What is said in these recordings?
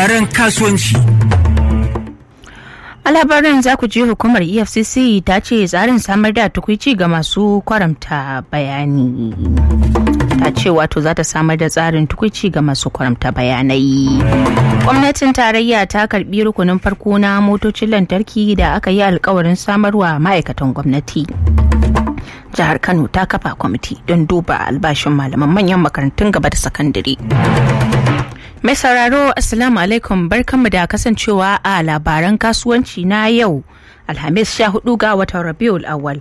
labaran kasuwanci. A labarin za ku je hukumar EFCC ta ce tsarin samar da tukwici ga masu kwaramta bayani. Ta ce wato za ta samar da tsarin tukwici ga masu kwaramta bayanai. Gwamnatin tarayya ta karbi rukunin farko na motocin lantarki da aka yi alkawarin samarwa ma'aikatan gwamnati. Jihar Kano ta kafa kwamiti don duba albashin malaman manyan makarantun gaba da sakandare. Mai sauraro Assalamu alaikum barkanmu da kasancewa a labaran kasuwanci na yau. Alhamis 14 ga watan Rabiul Awwal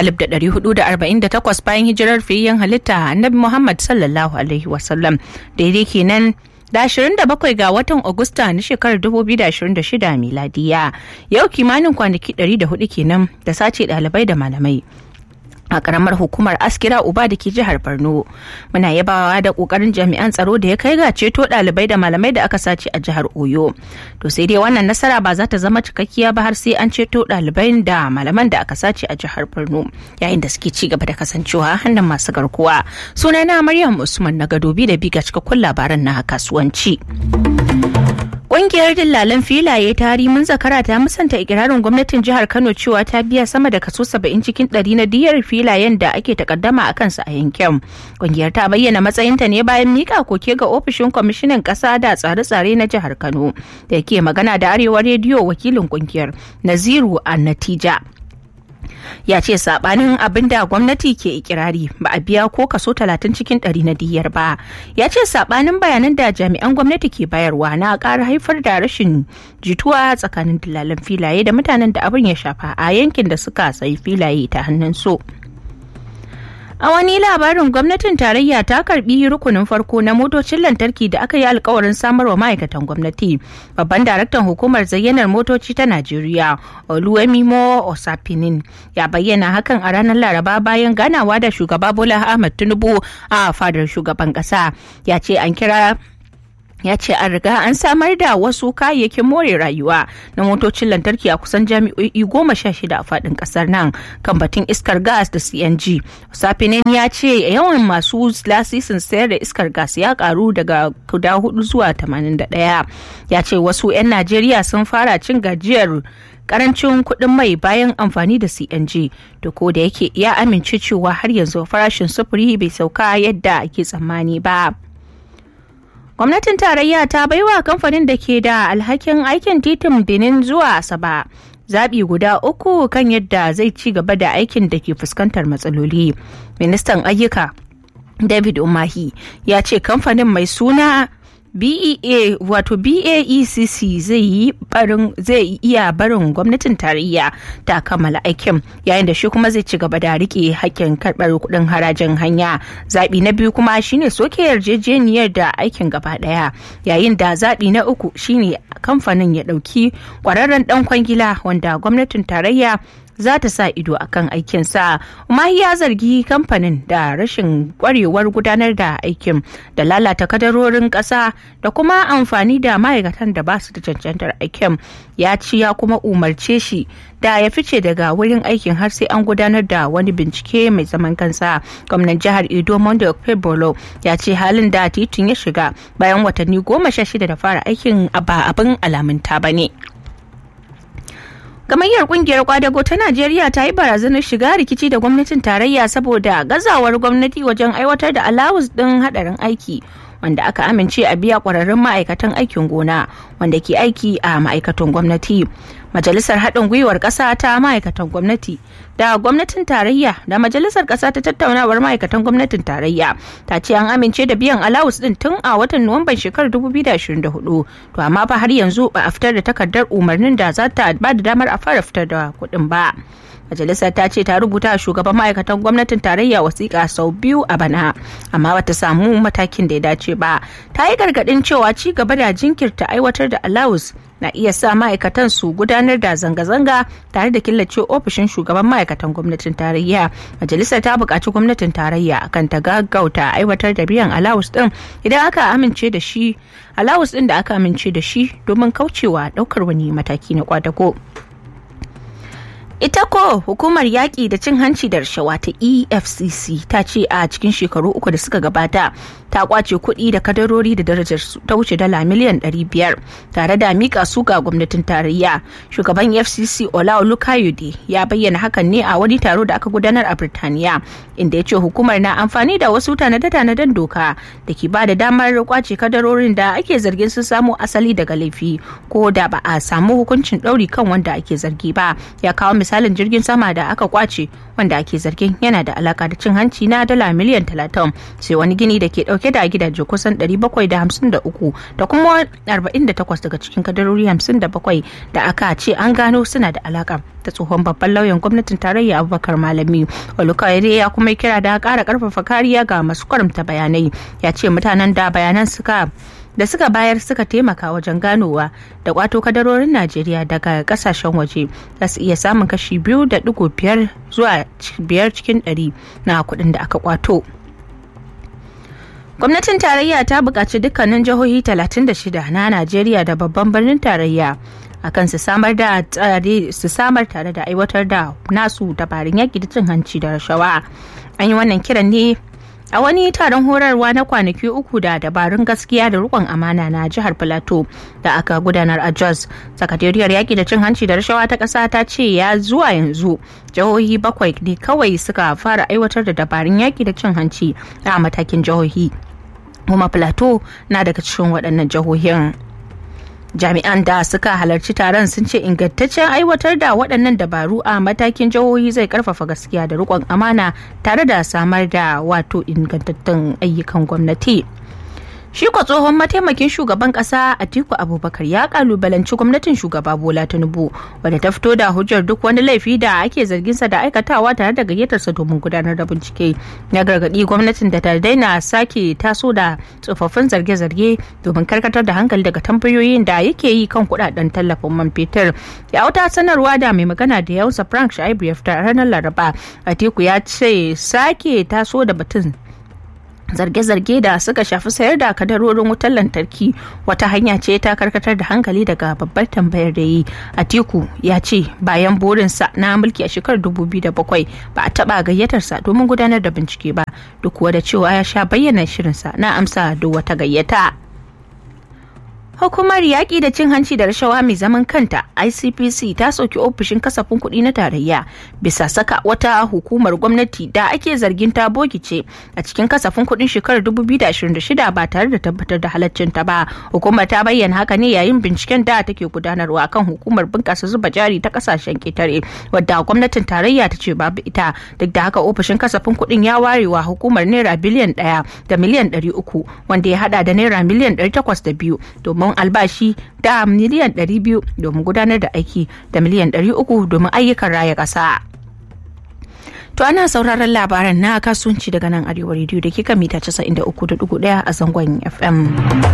1448 bayan hijirar fiyayyen halitta Annabi Muhammad sallallahu alaihi wasallam daidai kenan da 27 ga watan Agusta na shekarar 2026 miladiya. Yau kimanin kwanaki 104 kenan da sace ɗalibai da malamai. a karamar hukumar askira uba da ke jihar borno muna yabawa da kokarin jami'an tsaro da ya kai ga ceto dalibai da malamai da aka sace a jihar oyo to sai dai wannan nasara ba za ta zama cikakkiya ba har sai an ceto dalibai da malaman da aka sace a jihar borno yayin da suke ci gaba da kasancewa hannun masu garkuwa sunana maryam usman na gadobi da biga cikakkun labaran na kasuwanci Ƙungiyar dillalan filaye ta mun zakara ta musanta ikirarin gwamnatin jihar Kano cewa ta biya sama da kaso 70 cikin 100 na diyar filayen da ake takaddama a kansu a yankin. Ƙungiyar ta bayyana matsayinta ne bayan mika koke ga ofishin kwamishinan ƙasa da tsare-tsare na jihar Kano da yake magana da Arewa rediyo wakilin ƙungiyar Naziru a Natija. ya ce sabanin abin da gwamnati ke ikirari ba a biya ko kaso 30 cikin 100 na diyar ba ya ce sabanin bayanan da jami'an gwamnati ke bayarwa na ƙara haifar da rashin jituwa tsakanin dillalan filaye da mutanen da abin ya shafa a yankin da suka sayi filaye ta hannun so. A wani labarin gwamnatin tarayya ta karbi rukunin farko na motocin lantarki da aka yi alkawarin samarwa ma'aikatan gwamnati. Babban daraktan hukumar zayyanar motoci ta Najeriya, Oluwemimo Osapinin, ya bayyana hakan a ranar Laraba bayan ganawa da shugaba Bola Ahmed Tinubu a fadar shugaban kasa. Ya ce an kira ya ce an riga an samar da wasu kayayyakin more rayuwa na motocin lantarki a kusan jami'o'i goma sha shida a faɗin ƙasar nan kan batun iskar gas da cng safinin ya ce yawan masu lasisin sayar da iskar gas ya karu daga guda hudu zuwa 81 ya ce wasu 'yan najeriya sun fara cin gajiyar karancin kuɗin mai bayan amfani da cng da ko da yake ya amince cewa har yanzu farashin sufuri bai sauka yadda ake tsammani ba. gwamnatin tarayya ta baiwa kamfanin da ke da alhakin aikin titin benin zuwa asaba zaɓi guda uku kan yadda zai ci gaba da aikin da ke fuskantar matsaloli ministan ayyuka david umahi ya ce kamfanin mai suna BEA wato BAECC zai yi barin zai iya barin gwamnatin tarayya ta kammala aikin yayin da shi kuma zai ci gaba da rike hakkin karbar kudin harajin hanya zabi na biyu kuma shine soke yarjejeniyar da aikin gaba daya yayin da zabi na uku shine kamfanin ya dauki kwararren dan kwangila wanda gwamnatin tarayya za ta sa ido a kan aikinsa. Umahi ya zargi kamfanin da rashin kwarewar gudanar da aikin da lalata kadarorin ƙasa da kuma amfani da ma'aikatan da ba su da cancantar aikin. Ya ci ya kuma umarce shi da ya fice daga wurin aikin har sai an gudanar da wani bincike mai zaman kansa. Gwamnan jihar Edo Mondo Pebolo ya ce halin da titin ya shiga bayan watanni goma sha shida da fara aikin ba abin alamunta ba ne. Gamayyar kungiyar kwadago ta Najeriya ta yi barazanar shiga rikici da gwamnatin tarayya saboda gazawar gwamnati wajen aiwatar da alawus ɗin hadarin aiki wanda aka amince a biya kwararrun ma'aikatan aikin gona wanda ke aiki a ma'aikatan gwamnati. Majalisar haɗin gwiwar ƙasa ta ma'aikatan gwamnati da gwamnatin tarayya da majalisar ƙasa ta tattaunawar ma'aikatan gwamnatin tarayya ta ce an amince da biyan alawus ɗin tun a watan Nuwamban shekarar 2024 to amma fa har yanzu ba a fitar da takardar umarnin da za ta ba da damar a fara fitar da kuɗin ba. majalisar ta ce ta rubuta shugaban ma'aikatan gwamnatin tarayya wasiƙa sau biyu a bana amma bata samu matakin da ya dace ba ta yi gargaɗin cewa ci gaba da jinkirta aiwatar da alawus na iya sa ma'aikatan su gudanar da zanga-zanga tare da killace ofishin shugaban ma'aikatan gwamnatin tarayya majalisar ta buƙaci gwamnatin tarayya akan ta gaggauta aiwatar da biyan alawus din idan aka amince da shi alawus din da aka amince da shi domin kaucewa ɗaukar wani mataki na kwadago. Ita ko hukumar yaƙi da cin hanci da rashawa ta EFCC ta ce a cikin shekaru uku da suka gabata ta kwace kuɗi da kadarori da darajar su ta wuce dala miliyan 500 tare da mika su ga gwamnatin tarayya. Shugaban EFCC Ola Olukayode ya bayyana hakan ne a wani taro da aka gudanar a Birtaniya inda ya ce hukumar na amfani da wasu tanade-tanaden doka da ke ba da damar kwace kadarorin da ake zargin sun samo asali daga laifi ko da ba a samu hukuncin ɗauri kan wanda ake zargi ba ya kawo misalin jirgin sama da aka kwace wanda ake zargin yana da alaka da cin hanci na dala miliyan 30 sai wani gini da ke dauke da gidaje kusan 753 da kuma 48 daga cikin kadarori 57 da aka ce an gano suna da alaka da tsohon babban lauyan gwamnatin tarayya abubakar malami olukayede ya kuma kira da kara karfafa kariya ga masu karamta bayanai ya ce mutanen da bayanan suka da suka bayar suka taimaka wajen ganowa da kwato kadarorin najeriya daga kasashen waje za su iya samun kashi biyu da digo biyar zuwa biyar cikin ɗari na kuɗin da aka kwato gwamnatin tarayya ta buƙaci dukkanin jihohi 36 na najeriya da babban birnin tarayya akan su samar da tsare su samar tare da aiwatar da nasu dabarun yaƙi da cin hanci da rashawa an yi wannan kiran ne a wani taron horarwa na kwanaki uku da dabarun gaskiya da rikon amana na jihar plateau da aka gudanar a jos sakatariyar yaki da cin hanci da rashawa ta ƙasa ta ce ya zuwa yanzu jihohi bakwai ne kawai suka fara aiwatar da dabarun yaki da cin hanci a matakin jihohi kuma plateau na daga cikin waɗannan jihohin jami'an da suka halarci taron sun ce ingantaccen aiwatar da waɗannan dabaru a matakin jihohi zai karfafa gaskiya da riƙon amana tare da samar da wato ingantattun ayyukan gwamnati shi ko tsohon mataimakin shugaban kasa atiku abubakar ya kalubalanci gwamnatin shugaba bola tinubu wadda ta fito da hujjar duk wani laifi da ake zarginsa da aikatawa tare da gayyatarsa domin gudanar da bincike ya gargadi gwamnatin da ta daina sake taso da tsofaffin zarge-zarge domin karkatar da hankali daga tambayoyin da yake yi kan kudaden tallafin man fetur ya wata sanarwa da mai magana da yausa frank shaibu ya fita ranar laraba atiku ya ce sake taso da batun zarge-zarge da suka shafi sayar da kadarorin wutar lantarki wata hanya ce ta karkatar da hankali daga babbar tambayar da yi atiku ya ce bayan burinsa na mulki a shekarar 2007 ba a taba gayyatarsa domin gudanar da bincike ba duk kuwa da cewa ya sha bayyana shirinsa na amsa duk wata gayyata Hukumar yaƙi da cin hanci da rashawa mai zaman kanta ICPC ta soki ofishin kasafin kuɗi na tarayya bisa saka wata hukumar gwamnati da ake zargin ta bogice a cikin kasafin kuɗin shekarar 2026 ba tare da tabbatar da halaccinta ba. Hukumar ta bayyana haka ne yayin binciken da take gudanarwa kan hukumar bunƙasa zuba jari ta ƙasashen ƙetare wadda gwamnatin tarayya ta ce babu ita duk da haka ofishin kasafin kuɗin ya warewa hukumar naira biliyan ɗaya da miliyan ɗari uku wanda ya haɗa da naira miliyan ɗari takwas da biyu domin domin albashi da miliyan 200 domin gudanar da aiki da miliyan 300 domin ayyukan raya ƙasa. To ana sauraron labaran na kasuwanci daga nan arewa rediyo da kika mita 93.1 a zangon FM.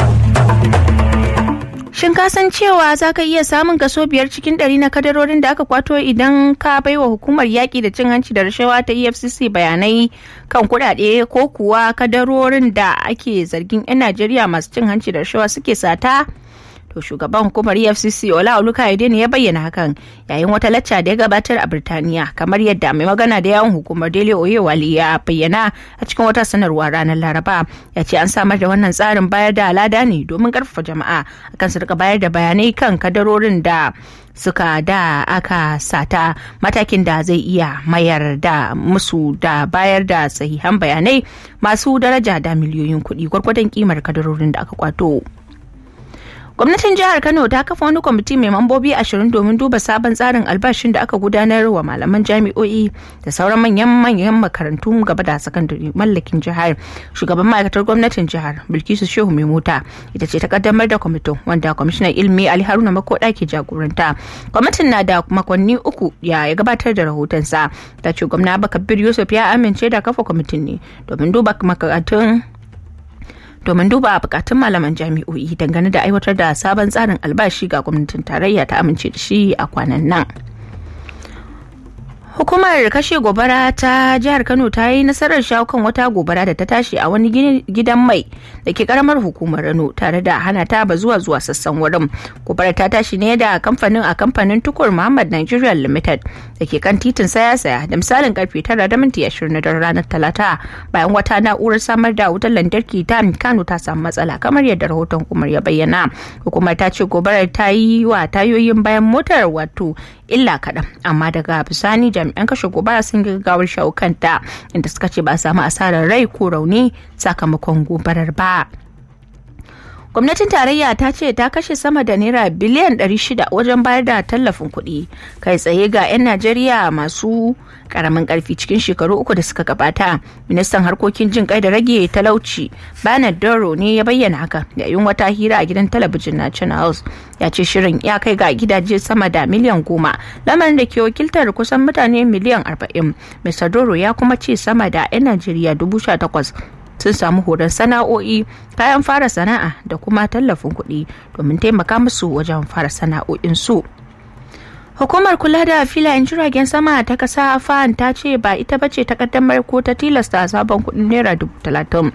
Shin ka san cewa za ka iya samun kaso biyar cikin ɗari na kadarorin da aka kwato idan ka baiwa hukumar yaƙi da cin hanci da rashawa ta EFCC bayanai kan kuɗaɗe ko kuwa kadarorin da ake zargin 'yan Najeriya masu cin hanci da rashawa suke sata? To shugaban hukumar EFCC Ola Olukayode ne ya bayyana hakan yayin wata lacca da ya gabatar a Birtaniya kamar yadda mai magana da yawon hukumar Dele Oyewale ya bayyana a cikin wata sanarwa ranar Laraba ya ce an samar da wannan tsarin bayar da alada ne domin karfafa jama'a akan su rika bayar da bayanai kan kadarorin da suka da aka sata matakin da zai iya mayar da musu da bayar da sahihan bayanai masu daraja da miliyoyin kuɗi gwargwadon kimar kadarorin da aka kwato. gwamnatin jihar kano ta kafa wani kwamiti mai mambobi ashirin domin duba sabon tsarin albashin da aka gudanar wa malaman jami'o'i da sauran manyan manyan makarantu gaba da sakandare mallakin jihar shugaban ma'aikatar gwamnatin jihar bilkisu shehu mai mota ita ce ta kaddamar da kwamitin wanda kwamishinan ilimi ali haruna makoda ke jagoranta kwamitin na da makonni uku ya gabatar da rahotonsa ta ce gwamna bakabir yusuf ya amince da kafa kwamitin ne domin duba makarantun domin duba bukatun malaman jami'o'i dangane da aiwatar da sabon tsarin albashi ga gwamnatin tarayya ta amince da shi a kwanan nan. Hukumar kashe gobara ta jihar Kano ta yi nasarar shawo kan wata gobara da ta tashi a wani gidan mai da ke karamar hukumar Rano tare da hana ta ba zuwa zuwa sassan wurin. Gobarar ta tashi ne da kamfanin a kamfanin tukur Muhammad Nigeria Limited da ke kan titin saya saya da misalin karfe tara da minti ashirin na ranar Talata bayan wata na'urar samar da wutar lantarki ta Kano ta samu matsala kamar yadda rahoton hukumar ya bayyana. Hukumar ta ce gobarar ta yi wa tayoyin bayan motar wato illa kaɗan amma daga bisani jami'an kashe gobara sun gaggawar shawo kanta inda suka ce ba a samu asarar rai ko rauni sakamakon gobarar ba. gwamnatin tarayya ta ce ta kashe sama da naira biliyan 600 wajen bayar da tallafin kuɗi kai tsaye ga 'yan najeriya masu karamin karfi cikin shekaru uku da suka gabata ministan harkokin jin kai da rage talauci bernard doro ne ya bayyana haka yayin wata hira a gidan talabijin na channels ya ce shirin ya kai ga gidaje sama da miliyan goma lamarin da ke wakiltar kusan mutane miliyan arba'in mr doro ya kuma ce sama da 'yan najeriya dubu sha takwas sun samu horon sana'o'i kayan fara sana'a da kuma tallafin kuɗi domin taimaka musu wajen fara sana'o'in su. Hukumar kula da filayen jiragen sama ta kasa fan ta ce ba ita bace ta kaddamar ko ta tilasta sabon kuɗin naira dubu talatin.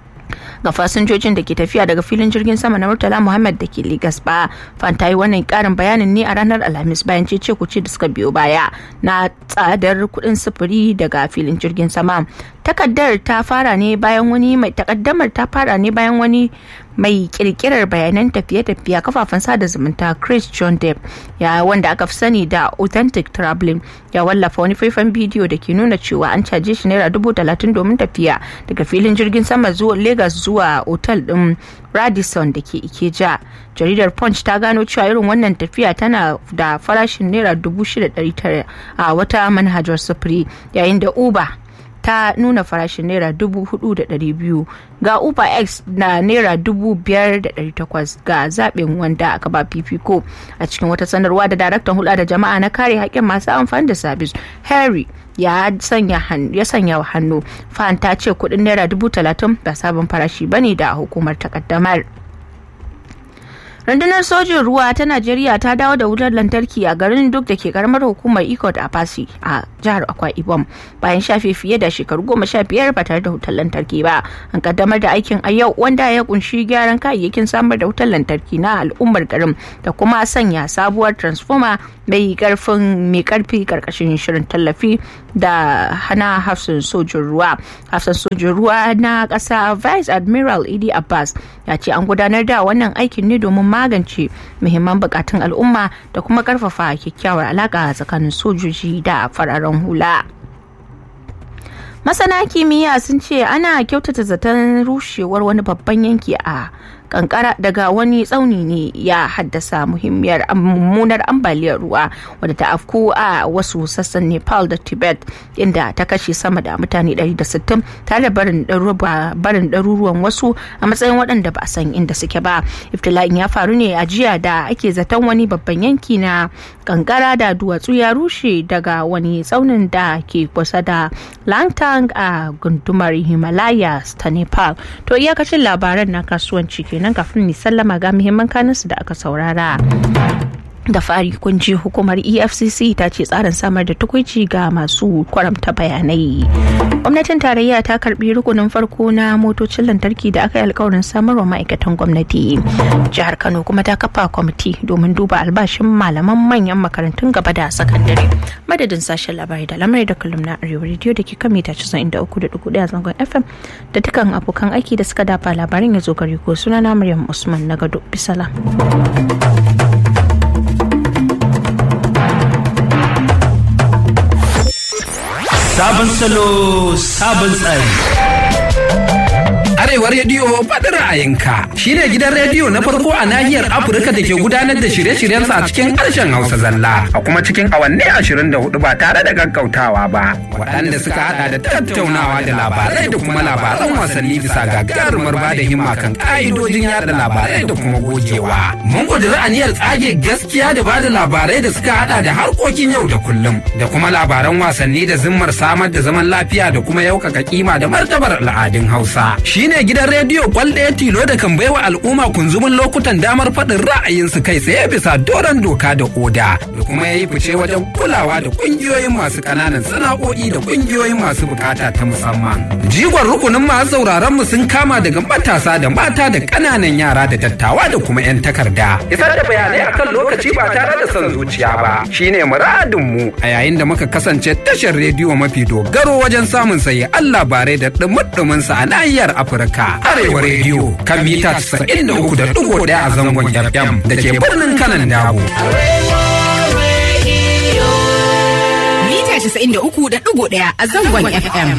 ga fasinjojin da ke tafiya daga filin jirgin sama na Murtala Muhammad da ke Legas ba. Fan ta yi wannan karin bayanin ne a ranar Alhamis bayan cece kuce da suka biyo baya na tsadar kuɗin sufuri daga filin jirgin sama. Takaddar ta fara ne bayan wani mai takaddamar ta fara ne bayan wani mai kirkirar bayanan tafiye-tafiye kafafen sada zumunta Chris John Depp ya wanda aka fi sani da Authentic Traveling ya wallafa wani faifan bidiyo da ke nuna cewa an caje shi naira dubu talatin domin tafiya daga filin jirgin sama zuwa Lagos zuwa otal din Radisson da ke Ikeja. Jaridar Punch ta gano cewa irin wannan tafiya tana da farashin naira dubu shida tara a wata manhajar sufuri yayin da Uber ta nuna farashin naira dubu hudu da dari biyu ga uber x na naira dubu biyar da dari takwas ga zaɓin wanda aka ba fifiko a cikin wata sanarwa da daraktan hulɗa da jama'a na kare haƙƙin masu amfani da sabis harry ya sanya ya sanya hannu fan ta ce kuɗin naira dubu talatin ba sabon farashi bane da hukumar takaddamar. rundunar sojin ruwa ta najeriya ta dawo da wutar lantarki a garin duk da ke karamar hukumar ikot a fasi a jihar akwa ibom bayan shafe fiye da shekaru goma sha biyar ba tare da wutar lantarki ba an kaddamar da aikin a yau wanda ya kunshi gyaran kayayyakin samar da wutar lantarki na al'ummar garin da kuma sanya sabuwar transformer mai karfin mai karfi karkashin shirin tallafi da hana hafsin sojin ruwa hafsin sojin ruwa na kasa vice admiral idi abbas ya ce an gudanar da wannan aikin ne domin magance muhimman bukatun al'umma da kuma karfafa kyakkyawar alaka tsakanin sojoji da fararen hula. masana kimiyya sun ce ana kyautata zaton rushewar wani babban yanki a kankara daga wani tsauni ne ya haddasa muhimmiyar mummunar ambaliyar ruwa wadda ta afku a wasu sassan nepal da tibet inda ta kashe sama da mutane 160 tare da barin ɗaruruwan wasu a matsayin waɗanda ba a san inda suke ba iftila'in ya faru ne a jiya da ake zaton wani babban yanki na kankara da duwatsu ya rushe daga wani tsaunin da ke kusa da langtang a gundumar himalayas ta nepal to iyakacin labaran na kasuwanci ke kenan kafin ni sallama ga muhimman kanunsu da aka saurara. da fari kun ji hukumar efcc ta ce tsarin samar da tukuici ga masu kwaramta bayanai gwamnatin tarayya ta karbi rukunin farko na motocin lantarki da aka yi alkawarin samarwa ma'aikatan gwamnati jihar kano kuma ta kafa kwamiti domin duba albashin malaman manyan makarantun gaba da sakandare madadin sashen labarai da lamarai da kullum na arewa rediyo da ke kan mita 93.1 zangon fm da dukkan abokan aiki da suka dafa labarin ya zo gari ko sunana maryam usman na gado bisalam Sabon salo, sabon tsari. Arewa Rediyo faɗin ra'ayinka shi ne gidan rediyo na farko a nahiyar Afirka da ke gudanar da shirye-shiryensa a cikin harshen Hausa zalla a kuma cikin awanni ashirin da hudu ba tare da gaggautawa ba. Waɗanda suka haɗa da tattaunawa da labarai da kuma labaran wasanni bisa gagarumar ba da himma kan ƙa'idojin yada labarai da kuma gogewa. Mun ƙudiri aniyar tsage gaskiya da ba da labarai da suka haɗa da harkokin yau da kullum da kuma labaran wasanni da zimmar samar da zaman lafiya da kuma yaukaka kima da martabar al'adun Hausa. Shi ne shine gidan rediyo kwal ɗaya tilo da kan baiwa al'umma kunzumin lokutan damar faɗin ra'ayinsu kai tsaye bisa doron doka da oda da kuma ya yi fice wajen kulawa da ƙungiyoyin masu ƙananan sana'o'i da ƙungiyoyin masu bukata ta musamman. Jigon rukunin masu sauraron mu sun kama daga matasa da mata da ƙananan yara da dattawa da kuma 'yan takarda. Isar da bayanai akan lokaci ba tare da son zuciya ba shine muradin mu a yayin da muka kasance tashar rediyo mafi dogaro wajen samun sayi Allah bare da ɗumuɗumin sa a nahiyar Afirka. Arewa rediyo kan mita 93.1 a zangon FM da ke birnin kanan dabo. Mita 93.1 a zangon FM.